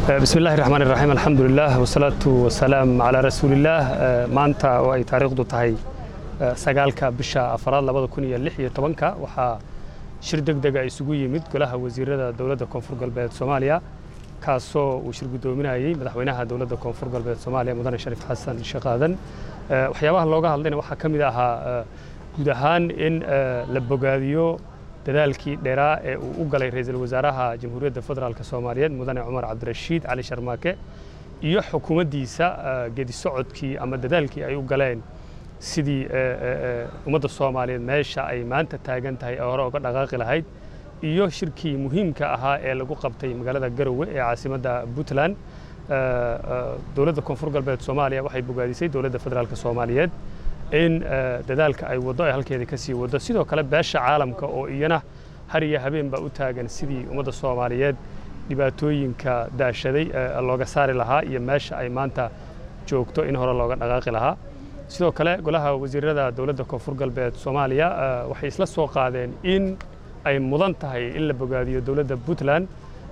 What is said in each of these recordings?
bismi illahi raxmaan iraxiim alxamdulilah wasalaatu wasalaam calaa rasuulillaah maanta oo ay taariikhdu tahay sagaalka bisha afaraad labada kun iyo lix iyo tobanka waxaa shir deg dega isugu yimid golaha wasiirada dowladda koonfur galbeed soomaaliya kaasoo uu shir guddoominayey madaxweynaha dowladda koonfur galbeed soomaaliya mudane shariif xasan sheekh aadan waxyaabaha looga hadlayna waxaa ka mid ahaa guud ahaan in la bogaadiyo dadaalkii dheeraa ee uu u galay ra'iisul wasaaraha jamhuuriyadda federaalk soomaaliyeed mudane cumar cabdirashiid cali sharmaake iyo xukuumaddiisa gedi socodkii ama dadaalkii ay u galeen sidii ummadda soomaaliyeed meesha ay maanta taagan tahay ee hore uga dhaqaaqi lahayd iyo shirkii muhiimka ahaa ee lagu qabtay magaalada garowe ee caasimadda puntland dowladda koonfur galbeed soomaaliya waxay bogaadisay dowladda federaalk soomaaliyeed in dadaalka ay waddo ay halkeeda ka sii waddo sidoo kale beesha caalamka oo iyana har iyo habeen baa u taagan sidii ummadda soomaaliyeed dhibaatooyinka daashaday looga saari lahaa iyo meesha ay maanta joogto in hore looga dhaqaaqi lahaa sidoo kale golaha wasiirada dowladda koonfur galbeed soomaaliya waxay isla soo qaadeen in ay mudan tahay in la bogaadiyo dowladda puntland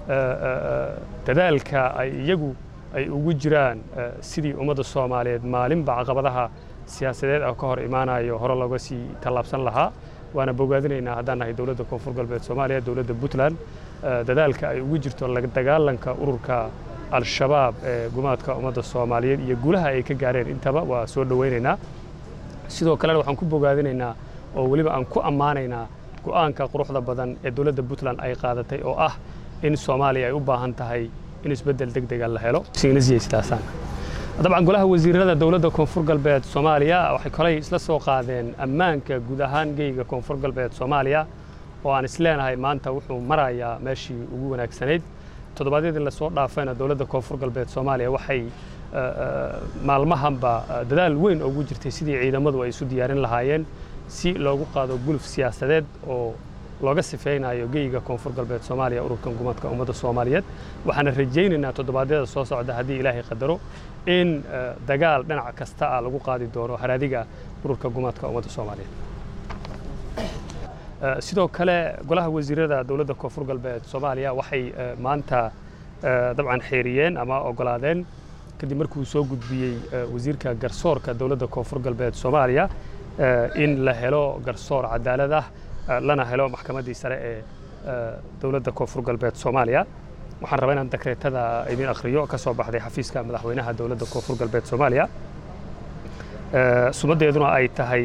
dadaalka ay iyagu ay ugu jiraan sidii ummadda soomaaliyeed maalinba caqabadaha siyaasadeed oo ka hor imaanayo hore looga sii tallaabsan lahaa waana bogaadinaynaa haddaan nahay dowladda koonfur galbeed soomaaliya dowladda puntland dadaalka ay ugu jirto la dagaalanka ururka al-shabaab ee gumaadka ummadda soomaaliyeed iyo guulaha ay ka gaareen intaba waa soo dhowaynaynaa sidoo kalena waxaan ku bogaadinaynaa oo weliba aan ku ammaanaynaa go'aanka quruxda badan ee dowladda puntland ay qaadatay oo ah in soomaaliya ay u baahan tahay in isbeddel deg dega la helo sidaasaan dabcan golaha wasiirada dowladda koonfur galbeed soomaaliya waxay kolay isla soo qaadeen ammaanka guud ahaan geyga koonfur galbeed soomaaliya oo aan isleenahay maanta wuxuu marayaa meeshii ugu wanaagsanayd toddobaadyadii lasoo dhaafayna dowladda koonfur galbeed soomaaliya waxay maalmahanba dadaal weyn ugu jirtay sidii ciidamadu ay isu diyaarin lahaayeen si loogu qaado guluf siyaasadeed oo looga sifaynayo geyga koonfur galbeed soomaaliya ururkan gumadka ummadda soomaaliyeed waxaana rajaynaynaa toddobaadyada soo socda haddii ilaahay qadaro in dagaal dhinac kasta ah lagu qaadi doono haraadiga ururka gumadka ummadda soomaaliyeed sidoo kale golaha wasiirada dowladda koonfur galbeed soomaaliya waxay maanta dabcan xeeriyeen ama ogolaadeen kadib markuu soo gudbiyey wasiirka garsoorka dowladda koonfur galbeed soomaaliya in la helo garsoor cadaalad ah lana helo maxkamaddii sare ee dowladda koonfur galbeed soomaaliya waxaan rabaa inaan dakreetada idin akhriyo ka soo baxday xafiiska madaxweynaha dowladda koonfur galbeed soomaaliya sumaddeeduna ay tahay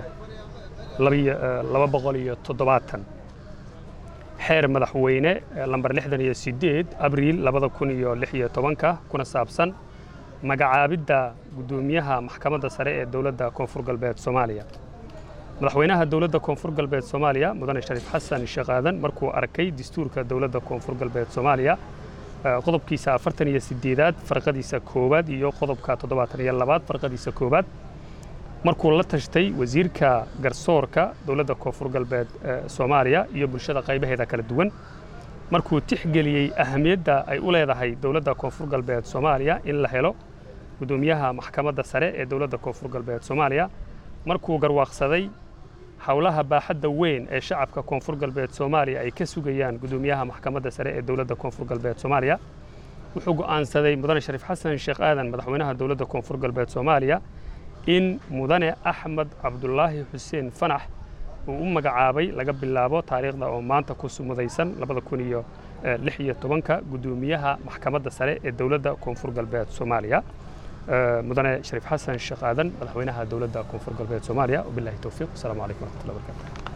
laba boqol iyo toddobaatan xeer madaxweyne lambar lixdan iyo siddeed abriil labada kun iyo lix iyo tobanka kuna saabsan magacaabidda guddoomiyaha maxkamadda sare ee dowladda koonfur galbeed soomaaliya madaxweynaha dowladda koonfur galbeed soomaaliya mudane shariif xasan sheekh aadan markuu arkay dastuurka dowladda koonfur galbeed soomaaliya qodobkiisa afartan iyo sideedaad farqadiisa koowaad iyo qodobka toddobaatan iyo labaad farqadiisa koowaad markuu la tashtay wasiirka garsoorka dowladda koonfur galbeed soomaaliya iyo bulshada qaybaheeda kala duwan markuu tixgeliyey ahamiyadda ay u leedahay dowladda koonfur galbeed soomaaliya in la helo guddoomiyaha maxkamadda sare ee dowladda koonfur galbeed soomaaliya markuu garwaaqsaday howlaha baaxadda weyn ee shacabka koonfur galbeed soomaaliya ay ka sugayaan guddoomiyaha maxkamadda sare ee dowladda koonfur galbeed soomaaliya wuxuu go'aansaday mudane shariif xasan sheekh aadan madaxweynaha dowladda koonfur galbeed soomaaliya in mudane axmed cabdulaahi xuseen fanax uu u magacaabay laga bilaabo taariikhda oo maanta ku sumudaysan labada kun iyo lix iyo tobanka guddoomiyaha maxkamadda sare ee dowladda koonfur galbeed soomaaliya mudane shariif xasan sheekh aadan madaxweynaha dowladda koonfur galbeed soomaaliya wabilahi towfiiq wasalaamu calaykum waraxmatullahi wabarakatu